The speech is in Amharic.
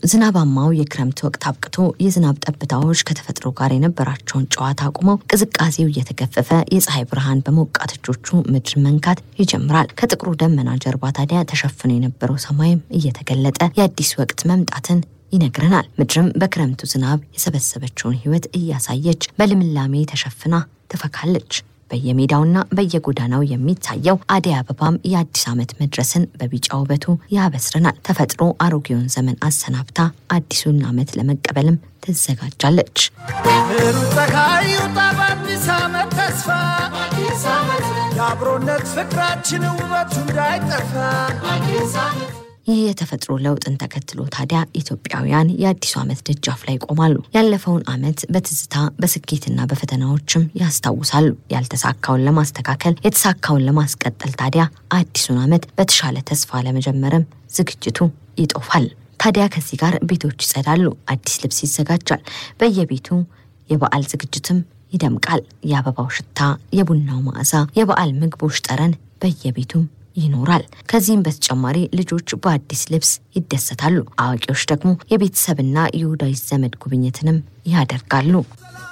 ዝናባማው የክረምት ወቅት አብቅቶ የዝናብ ጠብታዎች ከተፈጥሮ ጋር የነበራቸውን ጨዋታ አቁመው ቅዝቃዜው እየተገፈፈ የፀሐይ ብርሃን በሞቃት እጆቹ ምድር መንካት ይጀምራል። ከጥቁሩ ደመና ጀርባ ታዲያ ተሸፍኖ የነበረው ሰማይም እየተገለጠ የአዲስ ወቅት መምጣትን ይነግረናል። ምድርም በክረምቱ ዝናብ የሰበሰበችውን ሕይወት እያሳየች በልምላሜ ተሸፍና ትፈካለች። በየሜዳውና በየጎዳናው የሚታየው አደይ አበባም የአዲስ ዓመት መድረስን በቢጫ ውበቱ ያበስረናል። ተፈጥሮ አሮጌውን ዘመን አሰናብታ አዲሱን ዓመት ለመቀበልም ትዘጋጃለች። ሩቅ ፀሐይ ይውጣ በአዲስ ዓመት ተስፋ የአብሮነት ፍቅራችን ውበቱ እንዳይጠፋ ይህ የተፈጥሮ ለውጥን ተከትሎ ታዲያ ኢትዮጵያውያን የአዲሱ ዓመት ደጃፍ ላይ ይቆማሉ። ያለፈውን ዓመት በትዝታ በስኬትና በፈተናዎችም ያስታውሳሉ። ያልተሳካውን ለማስተካከል፣ የተሳካውን ለማስቀጠል ታዲያ አዲሱን ዓመት በተሻለ ተስፋ ለመጀመርም ዝግጅቱ ይጦፋል። ታዲያ ከዚህ ጋር ቤቶች ይጸዳሉ፣ አዲስ ልብስ ይዘጋጃል። በየቤቱ የበዓል ዝግጅትም ይደምቃል። የአበባው ሽታ፣ የቡናው መዓዛ፣ የበዓል ምግቦች ጠረን በየቤቱም ይኖራል። ከዚህም በተጨማሪ ልጆች በአዲስ ልብስ ይደሰታሉ። አዋቂዎች ደግሞ የቤተሰብና የወዳጅ ዘመድ ጉብኝትንም ያደርጋሉ።